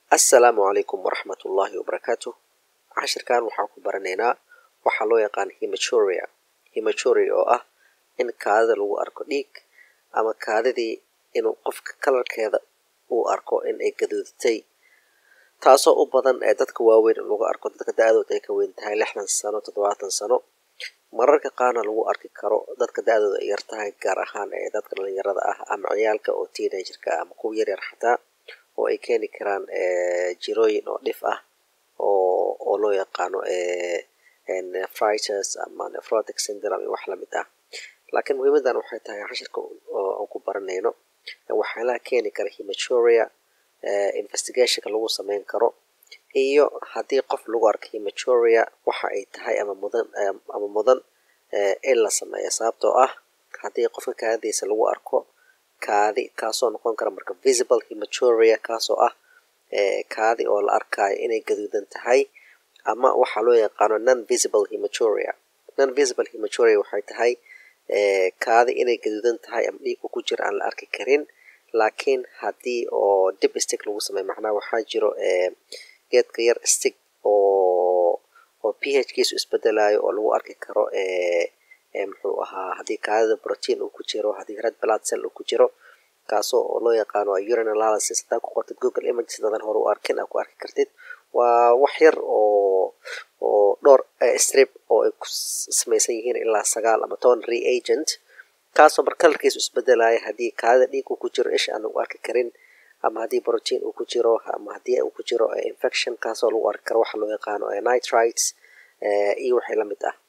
assalaamu calaykum waraxmat ullaahi wabarakaatu cashirkan waxaan ku baranaynaa waxaa loo yaqaan hematuria hematuria oo ah in kaadida lagu arko dhiig ama kaadidii inuu qofka kalarkeeda uu arko in ay gaduudatay taasoo u badan ee dadka waaweyn in lagu arko dadka da-dooda ay ka weyn tahay lixdan sano toddobaatan sano mararka qaarna lagu arki karo dadka da-dooda ay yar tahay gaar ahaan ee dadka dhalinyarada ah ama ciyaalka oo teenagerka ama kuwa yaryar xataa oo ay keeni karaan jirooyin oo dhif ah oo oo loo yaqaano nephritis ama nephrotic syndrome iyo wax lamid ah laakiin muhiimadan waxay tahay cashirka aan ku baranayno waxyaalaha keeni kara hematuria investigationka lagu sameyn karo iyo haddii qof lagu arko hematuria waxa ay tahay ama mudan ama mudan in la sameeyo sababtoo ah haddii qofka kaadidiisa lagu arko kaadi kaasoo noqon kara marka visible hematuria kaasoo ah kaadi oo la arkayo inay gaduudan tahay ama waxaa loo yaqaano non visible hematuria non visible hematuria waxay tahay kaadi inay gaduudan tahay ama dhiigku ku jira aan la arki karin laakiin haddii oo dib stig lagu sameeyo macnaha waxaa jiro geedka yar stig oo oo p h kiisu isbedelayo oo lagu arki karo muxuu ahaa haddii kaadida protein uu ku jiro haddii red blood cell uu ku jiro kaasoo oo loo yaqaano urine analysis haddaa ku qortid google images dadan hore u arkin aa ku arki kartid waa wax yar oo oo dhowr strip oo ay ku samaysan yihiin ilaa sagaal ama toban reagent kaasoo mar kalarkiisu isbedelaya haddii kaadida dhiig uu ku jiro isha aan lagu arki karin ama haddii protein uu ku jiro ama haddii uu ku jiro infection kaasoo lagu arki karo waxa loo yaqaano nitrites iyo waxay la mid ah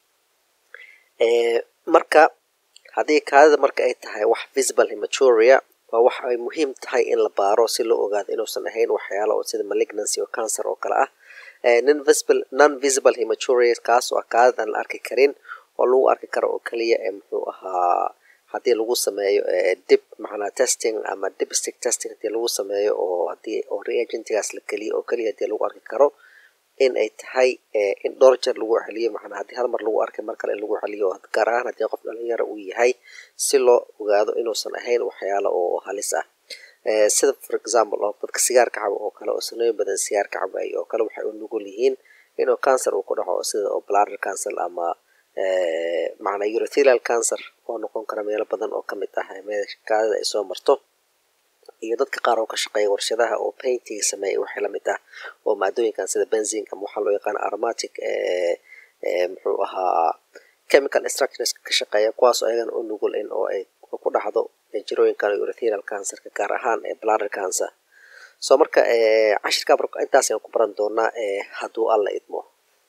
marka haddii kaadida marka ay tahay wax visible hematuria waa wax ay muhiim tahay in la baaro si loo ogaado inuusan ahayn waxyaalo oo sida malignancy oo cancer oo kale ah non visible hematuria kaasoo ah kaadida aan la arki karin oo lagu arki karo oo keliya ee muxuu ahaa haddii lagu sameeyo dib macnaa testing ama dib stick testing haddii lagu sameeyo oo haddii oo reagentigaas la keliyo oo keliya haddii lagu arki karo in ay tahay in dhowr jeer lagu celiyo macnaa haddii hal mar lagu arkay mar kale in lagu celiyo gaar ahaan haddii qof dhalinyaro uu yahay si loo ogaado inuusan ahayn waxyaalo oo halis ah sida for example oo dadka sigaarka cabo oo kale oo sanooyin badan sigaarka cabayo oo kale waxay u nugul yihiin inuu cancer uu ku dhaco sida oo bladder cancer ama macnaa urothelial cancer oo noqon kara meelo badan oo kamid ah meesha kaadida ay soo marto iyo dadka qaar oo ka shaqeeya warshadaha oo paintiga sameeya waxay lamid ah oo maadooyinkan sida benzin ama waxaa loo yaqaana aromatic muxuu ahaa chemical structures ka shaqeeya kuwaas oo ayagana u nugul in oo ay ku dhacdo jirooyinkan urothelial cancerka gaar ahaan ee bladder cancer so marka cashirka intaas ayaan ku baran doonaa hadduu alla idmo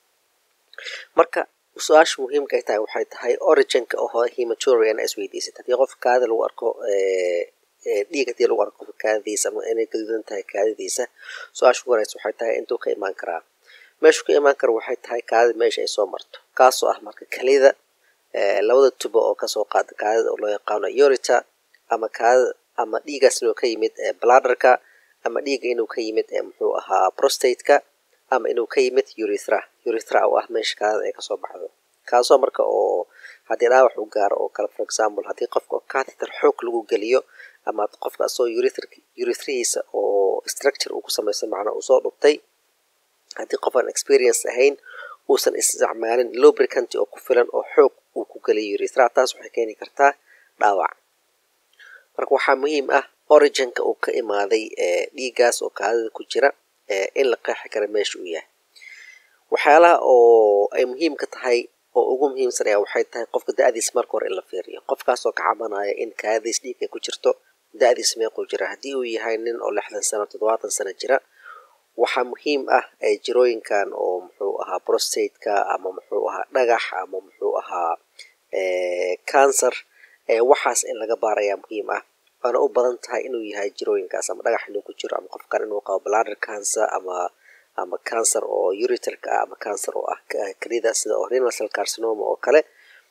marka su-aasha muhiimka ay tahay waxay tahay originka oo hematuria ina isweydiisad haddii qof kaadida lagu arko dhiig haddii lagu arko qofka kaadidiisa ama inay gaduudan tahay kaadidiisa su-aasha ugu horeysa waxay tahay intuu ka imaan karaa meeshuu ka imaan kara waxay tahay kaadida meesha ay soo marto kaasoo ah marka kelida labada tubo oo kasoo qaada kaadida oo loo yaqaano urita ama kaadida ama dhiigaas inuu ka yimid bladderka ama dhiiga inuu ka yimid muxuu ahaa prostateka ama inuu ka yimid urithra urithra oo ah meesha kaadida ay kasoo baxdo kaasoo marka oo haddii dhaawax u gaaro oo kale for example haddii qofka catheter xoog lagu geliyo ama qofka asoo urithrihiisa oo structure uu ku samaysan macnaa uu soo dhubtay haddii qof aan experience ahayn uusan isticmaalin lubricant oo ku filan oo xoog uu ku geliyo urithra taas waxay keeni kartaa dhaawac marka waxaa muhiim ah originka uu ka imaaday dhiigaas oo kaadida ku jira in la qeexi kara meesha uu yahay waxyaalaha oo ay muhiimka tahay oo ugu muhiimsan ayaa waxay tahay qofka da-diisa marka hore in la fiiriyo qofkaasoo ka cabanaya in kaadidiis dhiig ay ku jirto da-diis meequu jira haddii uu yahay nin oo lixdan sano toddobaatan sano jira waxaa muhiim ah jirooyinkan oo muxuu ahaa prostateka ama muxuu ahaa dhagax ama muxuu ahaa cancer waxaas in laga baarayaa muhiim ah waana u badan tahay inuu yahay jirooyinkaas ama dhagax inuu ku jiro ama qofkan inuu qabo bladder cancer ama ama cancer oo uriterka ah ama cancer oo ah kelida sida oo renal cell carcinoma oo kale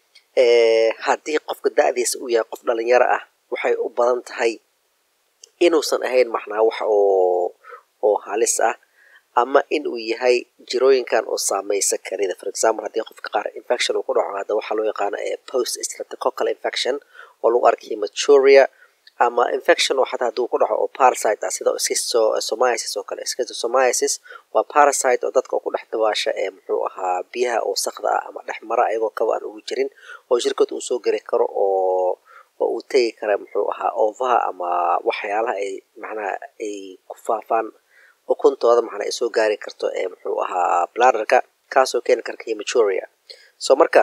haddii qofka da-diisa uu yahay qof dhalinyaro ah waxay u badan tahay inuusan ahayn macnaa wax oo oo halis ah ama in uu yahay jirooyinkan oo saameysa kelida for example haddii qofka qaar infection uu ku dhaco hadda waxaa loo yaqaano post streptococcal infection oo lagu arkay hematuria ama infection oo xataa hadduu ku dhaco oo parasite ah sida schistosomiasis oo kale schistosomiasis waa parasite oo dadka ku dhex dabaasha ee muxuu ahaa biyaha wasaqda ah ama dhex mara ayagoo kaba aan ugu jirin oo shirkad uu soo geli karo oo oo uu tegi kara muxuu ahaa oovaha ama waxyaalaha ay macnaha ay ku faafaan ukuntooda macnaa ay soo gaari karto ee muxuu ahaa bladderka kaasoo keeni karka hematuria so marka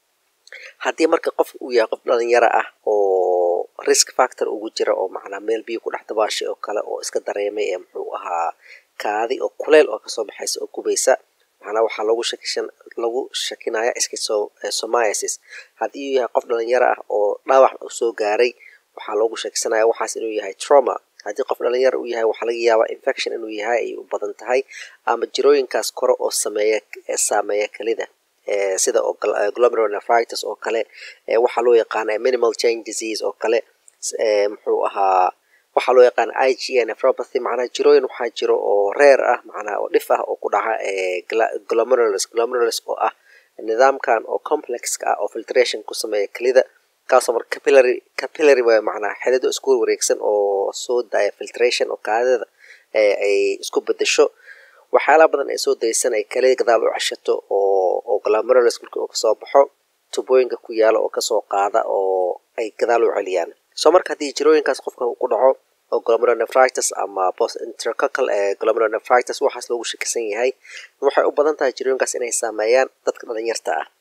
haddii marka qof uu yahay qof dhalinyaro ah oo risk factor ugu jira oo macnaa meel biyo ku dhex dabaashay oo kale oo iska dareemay ee muxuu ahaa kaadi oo kuleyl oo kasoo baxaysa oo gubaysa macnaa waxaa lagu shakishan lagu shakinaya schistosomiasis haddii uu yahay qof dhalinyaro ah oo dhaawac u soo gaaray waxaa loogu shakisanaya waxaas inuu yahay trauma haddii qof dhalinyaro uu yahay waxaa laga yaabaa infection inuu yahay ay u badan tahay ama jirooyinkaas kore oo sameeya saameeya kelida sida oo glomerulonephritis oo kale waxaa loo yaqaana minimal change disease oo kale muxuu ahaa waxaa loo yaqaana i g nephropathy macnaha jirooyin waxaa jiro oo reer ah macnaha oo dhif ah oo ku dhaca glomerulus glomerulus oo ah nidaamkan oo complexka ah oo filtration ku sameeya kelida kaasoo marka capillary capillary waa macnaha xidhido isku wareegsan oo soo daaya filtration oo kaadida ay isku bedesho waxyaalaha badan ay soo daysan ay kale gadaal u ceshato oo oo glomerulus marka uu kasoo baxo tubooyinka ku yaala oo kasoo qaada oo ay gadaal u celiyaan soo marka haddii jirooyinkaas qofka ku dhaco oo glomerulonephritis ama post intercoccal ee glomerulonephritis waxaas loogu shakisan yahay waxay u badan tahay jirooyinkaas inay saameeyaan dadka dhalinyarta ah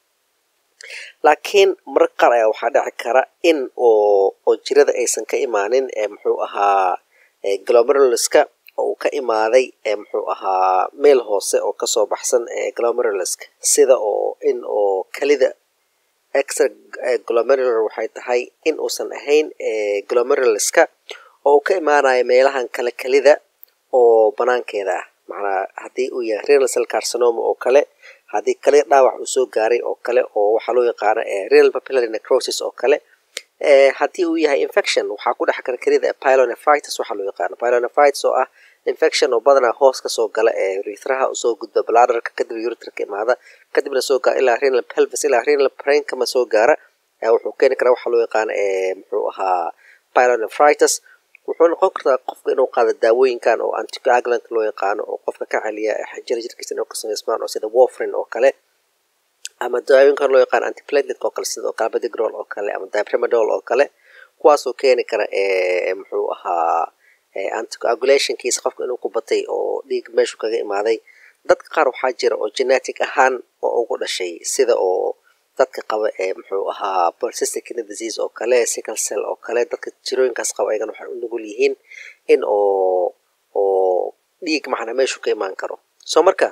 laakiin marar qaar ayaa waxaa dhici kara in oo oo jirada aysan ka imaanin ee muxuu ahaa glomeruluska oo uu ka imaaday ee muxuu ahaa meel hoose oo kasoo baxsan ee glomeruluska sida oo in oo kelida extra glomerular waxay tahay in uusan ahayn glomeruluska oo uu ka imaanayo meelahan kale kelida oo banaankeeda ah macnaa haddii uu yahay renal cell carcinoma oo kale haddii kale dhaawac uu soo gaaray oo kale oo waxaa loo yaqaano renal papillary necrosis oo kale haddii uu yahay infection waxaa ku dhex kara kelida pylonephritis waxaa loo yaqaano pylonephritis oo ah infection oo badanaa hoos kasoo gala ee urethraha usoo gudba bladderka kadib urethra imaada kadibna soo gaara ilaa renal pelvis ilaa renal parenchyma soo gaara wuxuu keeni karaa waxaa loo yaqaano muxuu ahaa pylonephritis wuxuu noqon kartaa qofka inuu qaado daawooyinkan oo anticoagulant loo yaqaano oo qofka ka celiya xinjira jirkiisa inuu ka samaysmaan oo sida warfarin oo kale ama daawooyinkan loo yaqaano antiplatelet oo kale sida calbadigrol oo kale ama diprimadol oo kale kuwaasoo keeni kara muxuu ahaa anticoagulationkiisa qofka inuu ku batay oo dhiig meeshu kaga imaaday dadka qaar waxaa jira oo genetic ahaan oo ugu dhashay sida oo dadka qaba ee muxuu ahaa persistent kidney disease oo kale sickle cell oo kale dadka jirooyinkaas qaba ayagana waxay u nugul yihiin in oo oo dhiig macnaa meeshu ka imaan karo soo marka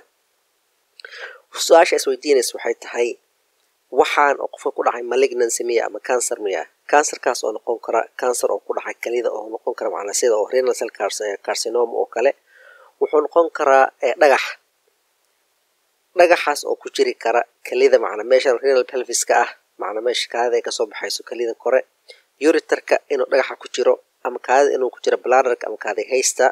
su-aasha isweydiinaysa waxay tahay waxaan oo qofka ku dhacay malignancy miya ama cancer miya cancerkaas oo noqon kara cancer oo ku dhacay kelida oo noqon kara macnaa sida oo renal cell carcinoma oo kale wuxuu noqon karaa dhagax dhagaxaas oo ku jiri kara kelida macnaa meeshan renal pelviska ah macnaa meesha kaadida ay kasoo baxayso kelida kore uriterka inuu dhagaxa ku jiro ama kaadida inuu ku jiro bladderka ama kaadi haysta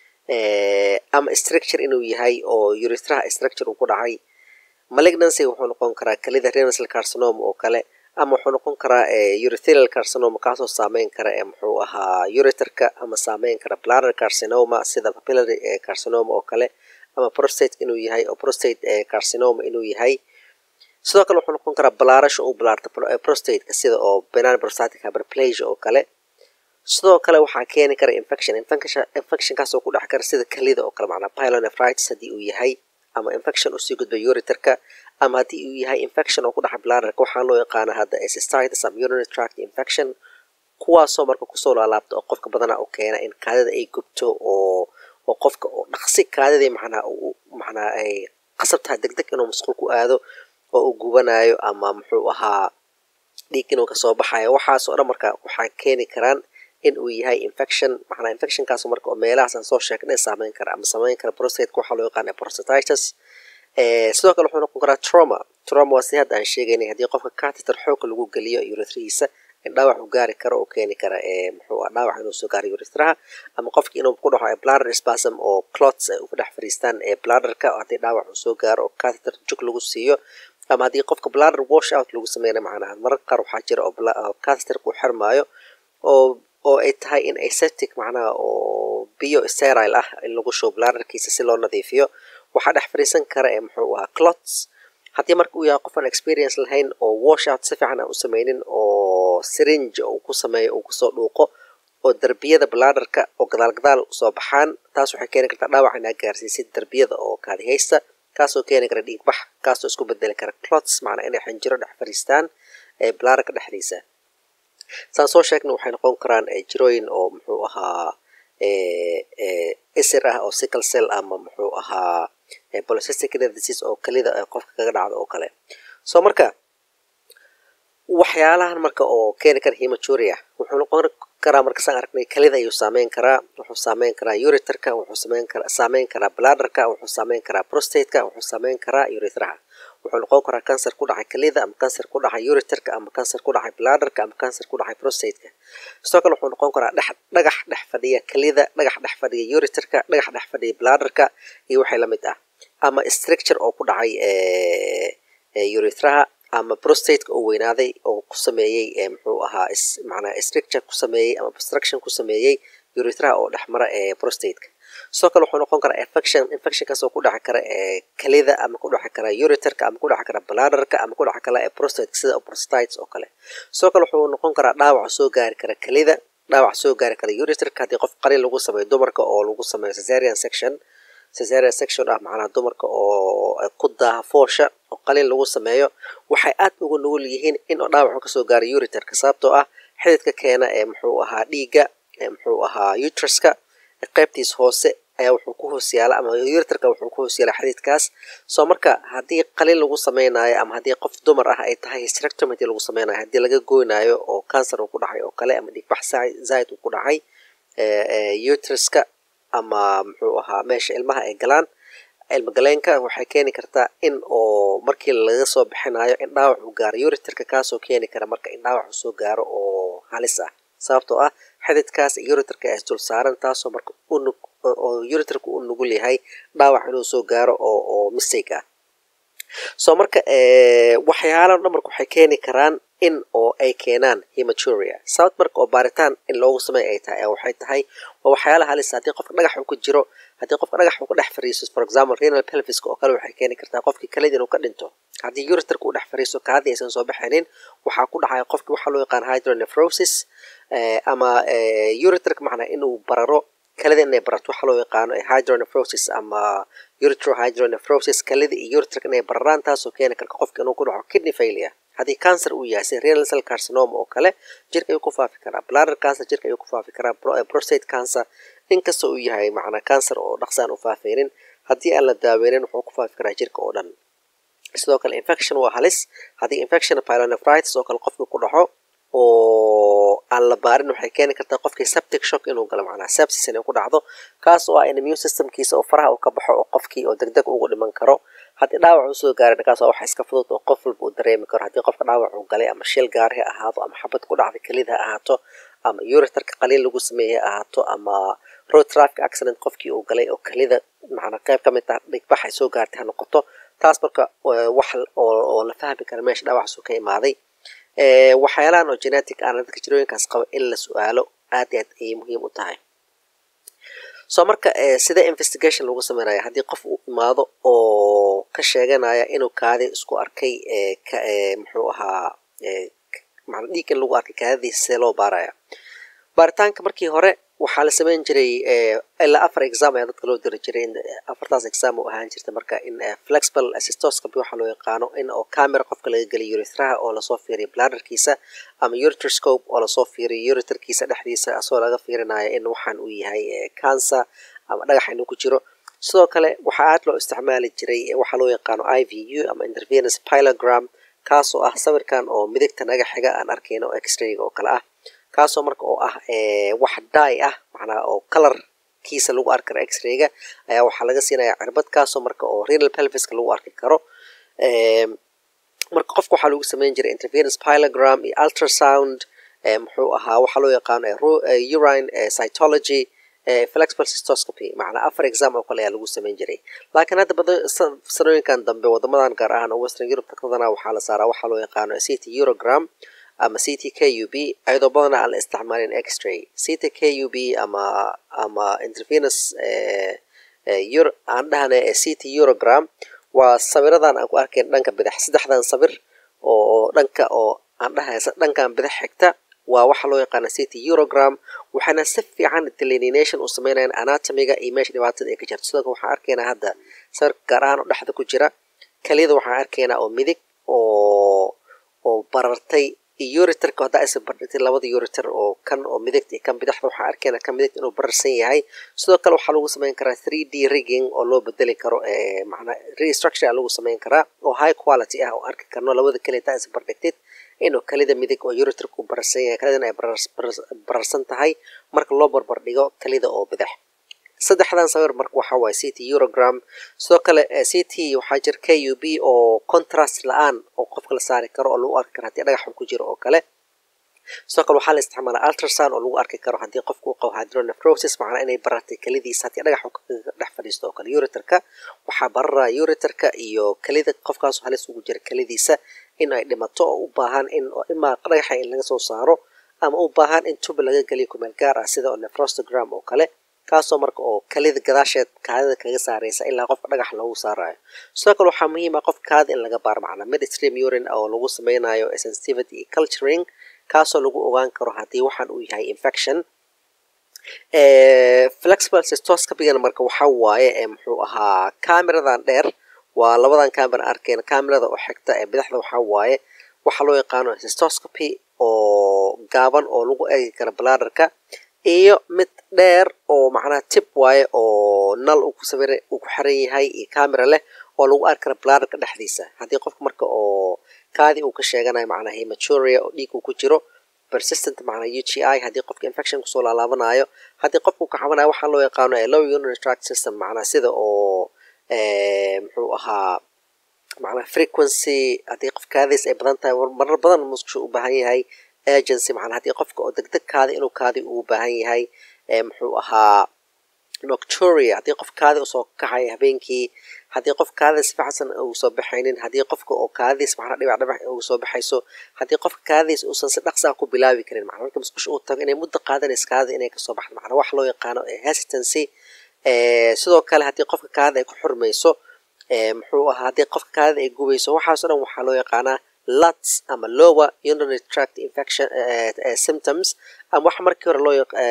ama structure inuu yahay oo urethraha structure uu ku dhacay malignancy wuxuu noqon karaa kelida renal cell carcinoma oo kale ama wuxuu noqon karaa urethelial carcinoma kaasoo saameyn kara ee muxuu ahaa uriterka ama saameyn kara bladder carcinoma sida papillary carcinoma oo kale ama prostate inuu yahay oo prostate carcinoma inuu yahay sidoo kale wuxuu noqon karaa balaarasha uu balaarto prostateka sida oo benign prostatic hyperplasia oo kale sidoo kale waxaa keeni kara infection infectionkaasoo ku dhex kara sida kelida oo kale macnaa pylonephritis haddii uu yahay ama infection usii gudba uriterka ama haddii uu yahay infection oo ku dhaxa bladderka waxaa loo yaqaana hadda cystitis ama urinary tract infection kuwaasoo marka kusoo laalaabta oo qofka badanaa u keena in kaadida ay gubto oo oo qofka oo dhaqsi kaadidii macnaa macnaa ay qasab tahay deg deg inuu masquul ku aado oo uu gubanayo ama muxuu ahaa dhiig inuu kasoo baxayo waxaasoo dhan marka waxaa keeni karaan in uu yahay infection macnaa infectionkaas marka oo meelahaas aan soo sheegnay saameyn kara ama saameyn kara prostateka waxaa loo yaqaana prostatitis sidoo kale wuxuu noqon karaa trauma trauma waa si hadda aan sheegaynay haddii qofka catheter xoogga lagu geliyo urethrihiisa in dhaawac uu gaari karo oo keeni kara muxuu ah dhaawac inuu soo gaaro urethraha ama qofki inuu ku dhaco bladder spasm oo clots ay uga dhex fadhiistaan ee bladderka haddii dhaawac uu soo gaaro oo catheter jug lagu siiyo ama haddii qofka bladder wash out lagu sameyna macnaha mararka qaar waxaa jira oo catheterka uu xirmaayo oo oo ay tahay in aseptic macnaha oo biyo sterile ah in lagu shubo bladderkiisa si loo nadiifiyo waxaa dhex fadhiisan kara ee muxuu ahaa clots haddii marka uu yahay qof aan experience lahayn oo washout si fiican aan u sameynin oo syringe uu ku sameeyo uu kusoo dhuuqo oo derbiyada bladderka oo gadaal gadaal usoo baxaan taas waxay keeni kartaa dhaawac inaa gaarsiisid derbiyada oo kaadihaysta kaasoo keeni kara dhiigbax kaasoo isku bedeli kara clots macnaa inay xinjiro dhex fadhiistaan ee bladderka dhexdiisa saan soo sheegna waxay noqon karaan jirooyin oo muxuu ahaa isir ah oo sickle cell ama muxuu ahaa polycystic kidney disease oo kelida qofka kaga dhacdo oo kale so marka waxyaalahan marka oo keeni kara hematuria wuxuu noqon karaa markasaan aragnay kelida ayuu saameyn karaa wuxuu saameyn karaa uriterka wuxuu sameyn karaa saameyn karaa bladderka wuxuu saameyn karaa prostateka wuxuu saameyn karaa urethraha wuxuu noqon karaa cancer ku dhacay kelida ama cancer ku dhacay uriterka ama cancer ku dhacay bladderka ama cancer ku dhacay prostateka sidoo kale wuxuu noqon karaa dhex dhagax dhex fadhiya kelida dhagax dhex fadhiya uriterka dhagax dhex fadhiya bladderka iyo waxay la mid ah ama structure oo ku dhacay urethraha ama prostateka oo weynaaday oo ku sameeyey muxuu ahaa macnaa structure ku sameeyey ama obstruction ku sameeyey urethraha oo dhexmara ee prostateka sidoo kale wuxuu noqon karaa infection infectionkaas oo ku dhaci kara ee kelida ama ku dhaci kara uriterka ama ku dhaci kara bladderka ama ku dhaci kara ee prostateka sida prostatitis oo kale sidoo kale wuxuu noqon karaa dhaawac soo gaari kara kelida dhaawac soo gaari kara uriterka haddii qof qalin lagu sameeyo dumarka oo lagu sameeyo cesarian section cesarian section ah macnaha dumarka oo ku daaha foosha oo qalin lagu sameeyo waxay aad ugu nugul yihiin in dhaawacu kasoo gaaro uriterka sababtoo ah xididka keena ee muxuu ahaa dhiigga ee muxuu ahaa utriska qaybtiis hoose ayaa wuxuu ku hoos yaala ama uriterka wuxuu ku hoos yaala xididkaas soo marka haddii qalin lagu sameynayo ama haddii qof dumar ah ay tahay hysterectomy hadii lagu sameynayo haddii laga goynayo oo cancer uu ku dhacay oo kale ama dhiigbax zaid uu ku dhacay utriska ama muxuu ahaa meesha ilmaha ay galaan ilma galeenka waxay keeni kartaa in oo markii laga soo bixinayo in dhaawac uu gaaro uriterka kaasoo keeni kara marka in dhaawac uu soo gaaro oo halis ah sababtoo ah xididkaas uriterka is dul saaran taasoo marka oo uriterka u nugul yahay dhaawac inuu soo gaaro oo oo mistake ah soo marka waxyaalaha dhan marka waxay keeni karaan in oo ay keenaan hematuria sababt marka oo baaritaan in loogu sameey ay tahay waxay tahay waa waxyaalaha halis haddii qofka dhagax uu ku jiro haddii qofka dhagax uu ka dhex fariiso for example renal pelviska oo kale waxay keeni kartaa qofkii kalid inuu ka dhinto haddii uriterka uu dhex fariiso kaadii aysan soo baxaynin waxaa ku dhacaya qofki waxaa loo yaqaan hydronephrosis ama uriterka macnaa inuu bararo kalida inay barato waxaa loo yaqaano hydronephrosis ama uretrohydronephrosis kalida iyo uriterka inay bararaan taasoo keeni karta qofka inuu ku dhaco kidney failure haddii cancer uu yahay sida renal cell carcinoma oo kale jirka ayuu ku faafi karaa bladder cancer jirka ayuu ku faafi karaa prostate cancer inkasta uu yahay macnaa cancer oo dhaqsaan u faafeynin haddii aan la daaweynin wuxuu ku faafi karaa jirka oo dhan sidoo kale infection waa halis haddii infection pyelonephritis oo kale qofka ku dhaco oo aan la baarin waxay keeni kartaa qofkii septic shock inuu galo macnaa sepsis inay ku dhacdo kaas oo ah in immune systemkiisa oo faraha uu ka baxo oo qofkii oo degdeg ugu dhiman karo haddii dhaawac uu soo gaaray kaas waa wax iska fudud oo qof walba uu dareemi karo haddii qofka dhaawac uu galay ama shil gaari ha ahaado ama xabad ku dhacday kelid ha ahaato ama uriterka qaliin lagu sameeyey ha ahaato ama road traffic accident qofkii uu galay oo kelida macnaa qayb ka mid ah dhigbax ay soo gaartay ha noqoto taas marka wax oo la fahmi kara meesha dhaawacaasuu ka imaaday waxyaalahan oo genetic aan dadka jirooyinkaas qaba in la su-aalo aad i aad ayay muhiim u tahay soo marka sida investigation lagu sameynaya haddii qof uu imaado oo ka sheeganaya inuu kaadi isku arkay muxuu ahaa mana dhiig in lagu arkay kaadadiisa see loo baaraya baaritaanka markii hore waxaa la sameyn jiray ilaa afar exam ayaa dadka loo diri jiray afartaas exam oo ahaan jirta marka in flexible assistoscopy waxaa loo yaqaano in oo camera qofka laga geliyo urethraha oo lasoo fiiriyo bladderkiisa ama ureterscope oo lasoo fiiriyo uriterkiisa dhexdiisa asoo laga fiirinayo in waxaan uu yahay cancer ama dhagax inuu ku jiro sidoo kale waxaa aad loo isticmaali jiray waxaa loo yaqaano i v u ama intervenous pilogram kaasoo ah sawirkan oo midigta naga xiga aan arkayno x-rayga oo kale ah kaasoo marka oo ah wax daay ah macnaa oo colorkiisa lagu arki karo x-rayga ayaa waxaa laga siinaya cirbad kaasoo marka oo renal pelviska lagu arki karo marka qofka waxaa lagu sameyn jiray intervenous pilogram iyo ultrasound muxuu ahaa waxaa loo yaqaano urine cytology flexible cystoscopy macnaa afar exam oo kale ayaa lagu sameyn jiray laakiin hadda bada sanooyinkan dambe wadamadan gaar ahaan oo western europe dadkadana waxaa la saaraa waxaa loo yaqaano ct eurogram ama c t k u b ayadoo badanaa aan la isticmaalin x-ray c t k u b ama ama intervenus aan dhahna c t eurogram waa sawiradan aan ku arkayn dhanka bidix saddexdan sawir oo dhanka oo aan dhahay dhankan bidix xigta waa waxa loo yaqaana c t eurogram waxaana si fiican delineation u sameynayaan anatomiga iyo meesha dhibaatada ay ka jirto sidoo kale waxaan arkaynaa hadda sawirka gaar ahaan oo dhexda ku jira keliyada waxaan arkaynaa oo midig oo oo barartay iyo uriterka haddaa isa bardhigtay labada uriter oo kan oo midigta iyo kan bidixda waxaan arkaynaa kan midigta inuu bararsan yahay sidoo kale waxaa lagu samayn karaa three d rigging oo loo bedeli karo macnaa restructure lagu samayn karaa oo high quality ah oo arki karno labada keliya haddaa isa bardhigtid inuu kelida midig oo uriterka u bararsan yahay kelidana ay bararsan tahay marka loo barbar dhigo kelida oo bidix saddexdan sawir marka waxaa waaye c t eurogram sidoo kale c t waxaa jira k u b oo contrast la-aan oo qofka la saari karo oo lagu arki karo haddii dhagaxun ku jiro oo kale sidoo kale waxaa la isticmaalaa ultrasound oo lagu arki karo haddii qofka uu qabo hydronephrosis macnaa inay barartay kelidiisa haddii dhagaxun dhex fadhiisto oo kale uriterka waxaa bararaya uriterka iyo kelida qofkaas halis ugu jira kelidiisa in ay dhimato oo u baahan in imaa dhagaxa in laga soo saaro ama u baahan in tuba laga geliyo kumeel gaar ah sida oo nephrostogram oo kale kaasoo marka oo kalida gadaasheed kaadida kaga saaraysa ilaa qofka dhagax loogu saarayo sidoo kale waxaa muhiim ah qof kaada in laga baaro macnaa midstream urine oo lagu sameynayo sensitivity iyo culturing kaasoo lagu ogaan karo haddii waxaan uu yahay infection flexible cystoscopygana marka waxaa waaye ee muxuu ahaa cameradan dheer waa labadan camera arkeen camerada oo xigta ee bidixda waxaa waaye waxaa loo yaqaano cystoscopy oo gaaban oo lagu eegi karo bladderka iyo mid dheer oo macnaha tib waaye oo nal uu ku sawira uu ku xiran yahay iyo camera leh oo lagu arki karo bladderka dhexdiisa haddii qofka marka oo kaadi uu ka sheeganayo macnaha hematuria oo dhiig uu ku jiro persistent macnaa u g i haddii qofka infection kusoo laalaabanayo haddii qofka uu ka cabanayo waxaa loo yaqaano low urinary tract system macnaa sida oo muxuu ahaa macnaa frequency haddii qof kaadiis ay badan tahay marar badan musqushu u baahan yahay agency macnaa haddii qofka oo degdeg kaadi inuu kaadi ugu baahan yahay muxuu ahaa nocturia haddii qof kaadi usoo kaxaya habeenkii haddii qof kaadida si fiicansan ugu soo baxaynin haddii qofka oo kaadidiis macnaa dhibac dhibac ugu soo baxayso haddii qofka kaadidiis uusan si dhaqsaa ku bilaabi karin macnaa marka musqusha uu tago inay muddo qaadanaysa kaadida inay kasoo baxdo macnaa wax loo yaqaano hesitancy sidoo kale haddii qofka kaadida ay ku xurmayso muxuu ahaa haddii qofka kaadida ay gubayso waxaaso dhan waxaa loo yaqaanaa luts ama lower urinary tract infection symptoms ama waxa markii hore loo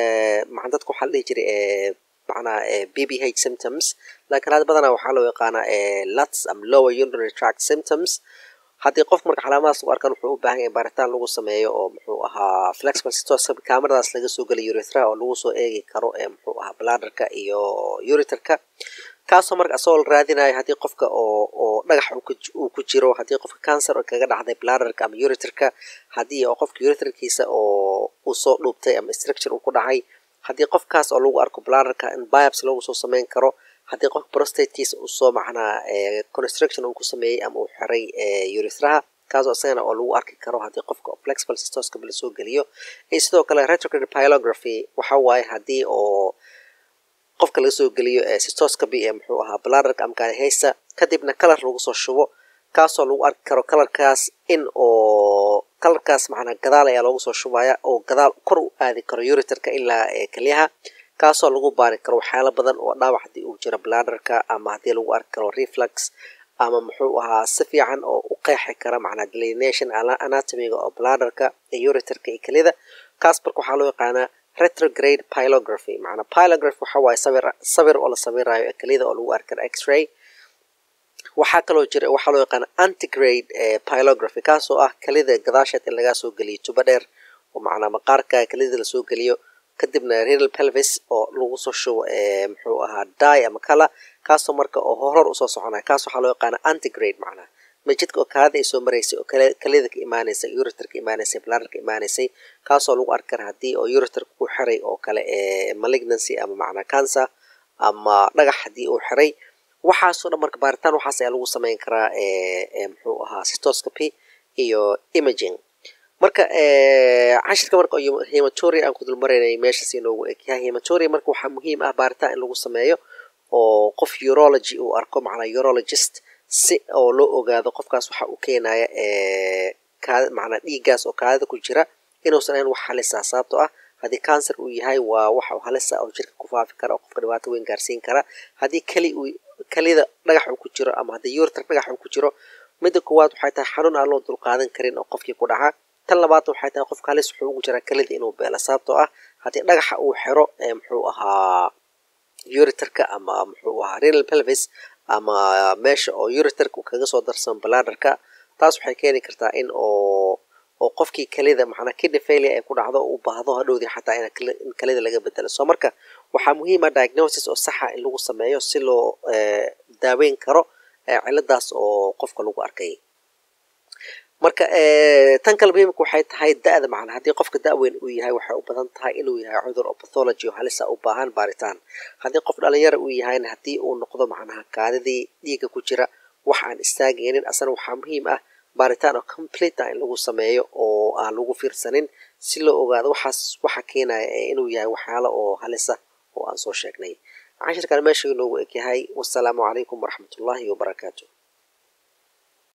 maa dadka waxaa la dhihi jiray macnaa b b h symptoms laakiin hadda badanaa waxaa loo yaqaanaa luts ama lower urinary tract symptoms haddii qof marka calaamadaas lagu arkan wuxuu u baahan yahay baaritaan lagu sameeyo oo muxuu ahaa flexible cystoscopy cameradaas laga soo geliyo urethra oo lagu soo eegi karo ee muxuu ahaa bladderka iyo uriterka kaasoo marka asagoo la raadinayo haddii qofka oo oo dhagax uu ku jiro haddii qofka cancer oo kaga dhacday bladderka ama uriterka haddii oo qofka uriterkiisa oo uu soo dhuubtay ama structure uu ku dhacay haddii qofkaas oo lagu arko bladderka in biopsy lagu soo sameyn karo haddii qofka prostatekiisa uu soo macnaa construction uu ku sameeyey ama uu xiray urethraha kaasoo isagana oo lagu arki karo haddii qofka flexible cystoscopy lasoo geliyo iyo sidoo kale retrograde pylography waxa waaye haddii oo qofka laga soo geliyo cystoscopy ee muxuu ahaa bladderka ama kaadihaysta kadibna kalar lagu soo shubo kaasoo lagu arki karo kalarkaas in oo kalarkaas macnaa gadaal ayaa loogu soo shubaya oo gadaal kor u aadi karo uriterka ilaa kelyaha kaasoo lagu baari karo waxyaalo badan oo dhaawac haddii uu jiro bladderka ama haddii lagu arki karo reflux ama muxuu ahaa si fiican oo u qeexi kara macnaa delineation anatomiga oo bladderka iyo uriterka iyo kelida kaas marka waxaa loo yaqaanaa retrograde pylography macnaa pylography waxa waaye sawir sawir oo la sawirayo kelida oo lagu arki karo x-ray waxaa kaloo jira waxaa loo yaqaana antigrade pylography kaasoo ah kelida gadaasheed in lagaa soo geliyo tubo dheer oo macnaa maqaarka kelida lasoo geliyo kadibna renal pelvis oo lagu soo shubo muxuu ahaa die ama kala kaasoo marka oo horor usoo soconaya kaas waxaa loo yaqaana antigrade macnaa majidka oo kaada ay soo maraysay oo kelida ka imaanaysay uriter ka imaanaysay bladder ka imaanaysay kaasoo lagu arki kara haddii oo uriter ku xiray oo kale malignancy ama macnaa cancer ama dhagax haddii uu xiray waxaasoo dhan marka baaritaan waxaas ayaa lagu sameyn karaa muxuu ahaa cystoscopy iyo imaging marka cashirka marka hematoria aan ku dulmaraynay meeshaas inoogu egyahay hematoria marka waxaa muhiim ah baaritaan in lagu sameeyo oo qof urology uu arko macnaa urologist si oo loo ogaado qofkaas waxa u keenaya kaada macnaa dhiiggaas oo kaadida ku jira inuusan ahayn wax halisa sababtoo ah haddii cancer uu yahay waa wax halisa oo jirka ku faafi kara oo qofka dhibaato weyn gaarsiin kara haddii keli uu kelida dhagax uu ku jiro ama haddii yurtar dhagax uu ku jiro midda koowaad waxay tahay xanuun aan loo dulqaadan karin oo qofkii ku dhaca tan labaad waxay tahay qofka halis wuxuu ugu jiraa kelida inuu beelo sababtoo ah haddii dhagaxa uu xiro ee muxuu ahaa uritarka ama muxuu ahaa renal pelvis ama meesha oo uritarka uu kaga soo darsamo baladarka taas waxay keeni kartaa in oo oo qofkii kelida macnaa kidney failure ay ku dhacdo u baahdo hadhowdii xataa in kelida laga bedelo soo marka waxaa muhiim ah diagnosis oo saxa in lagu sameeyo si loo daaweyn karo ciladaas oo qofka lagu arkay marka tan kale muhiimka waxay tahay da-da macnaa haddii qofka da-weyn uu yahay waxay u badan tahay inuu yahay cudur oo pathology oo halisa u baahan baaritaan haddii qof dhalinyara uu yahayna haddii uu noqdo macnaha kaadidii dhiigga ku jira wax aan istaagaynin asana waxaa muhiim ah baaritaan oo complete ah in lagu sameeyo oo aan lagu fiirsanin si loo ogaado waxaas waxa keenaya inuu yahay waxyaalo oo halisa oo aan soo sheegnay cashirkan meesha inoogu egyahay wasalaamu calaykum waraxmatullaahi wabarakaatu